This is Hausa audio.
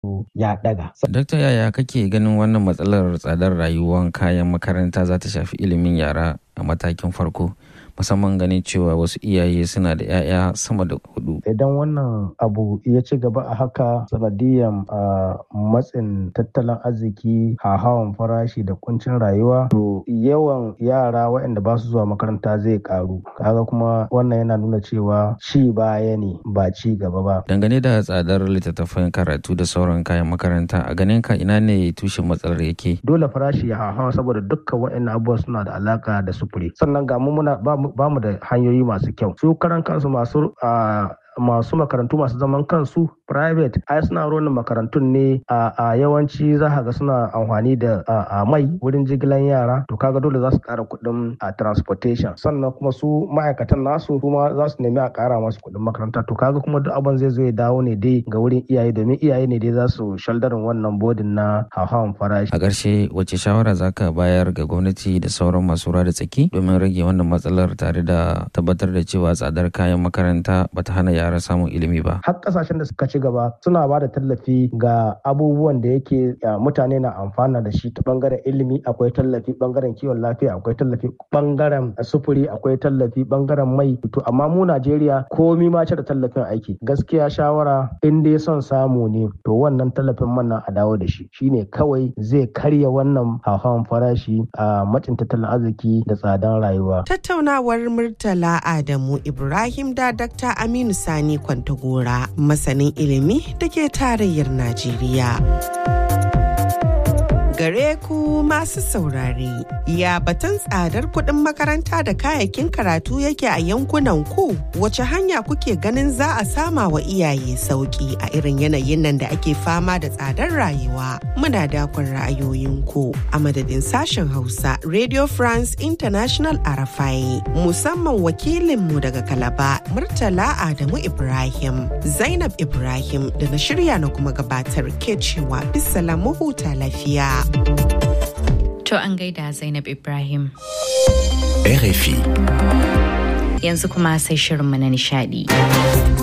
ya daga. Dokta yaya kake ganin wannan matsalar tsadar rayuwar kayan makaranta za ta shafi ilimin yara a matakin farko? musamman ganin cewa wasu iyaye suna da 'ya'ya sama da hudu. Idan wannan abu ya ci gaba a haka sanadiyan matsin tattalin arziki hawan farashi da kuncin rayuwa to yawan yara waɗanda ba su zuwa makaranta zai karu kaga kuma wannan yana nuna cewa ci baya ne ba ci gaba ba. Dangane da tsadar littattafan karatu da sauran kayan makaranta a ganin ka ina ne tushen matsalar yake? Dole farashi ya hawa saboda dukkan waɗannan abubuwa suna da alaka da sufuri sannan ga mu muna ba mu da hanyoyi masu kyau su karan kansu masu masu makarantu masu zaman kansu private ai suna ronin makarantun ne a yawanci za ka ga suna amfani da mai wurin jigilan yara to kaga dole za su kara kuɗin a transportation sannan kuma su ma'aikatan nasu kuma za su nemi a kara masu kuɗin makaranta to kaga kuma duk abin zai zo ya dawo ne dai ga wurin iyaye domin iyaye ne dai za su shaldarin wannan bodin na hauhawan farashi a ƙarshe wace shawara za ka bayar ga gwamnati da sauran masu da tsaki domin rage wannan matsalar tare da tabbatar da cewa tsadar kayan makaranta bata hana yara samun ilimi ba har kasashen da suka ci gaba suna ba da tallafi ga abubuwan da yake mutane na amfana da shi ta bangaren ilimi akwai tallafi bangaren kiwon lafiya akwai tallafi bangaren sufuri akwai tallafi bangaren mai to amma mu Najeriya komi ma da tallafin aiki gaskiya shawara in dai son samu ne to wannan tallafin man nan a dawo da shi shine kawai zai karya wannan hauhawan farashi a macin tattalin arziki da tsadan rayuwa tattaunawar Murtala Adamu Ibrahim da Dr. Aminu Sani Kwantagora masanin ilimi da ke tarayyar Najeriya. Gare ku masu saurare, ya batun tsadar kuɗin makaranta da kayayyakin karatu yake a yankunan ku wace hanya kuke ganin za a sama wa iyaye sauƙi a irin yanayin nan da ake fama da tsadar rayuwa. Muna dakon ra'ayoyinku a madadin sashen Hausa Radio France International Arafai musamman wakilinmu daga Kalaba Murtala Adamu Ibrahim, Zainab Ibrahim da na shirya na kuma gabatar ke cewa bisala huta lafiya. To an gaida Zainab Ibrahim. RFI. Yanzu kuma sai shirinmu na nishadi.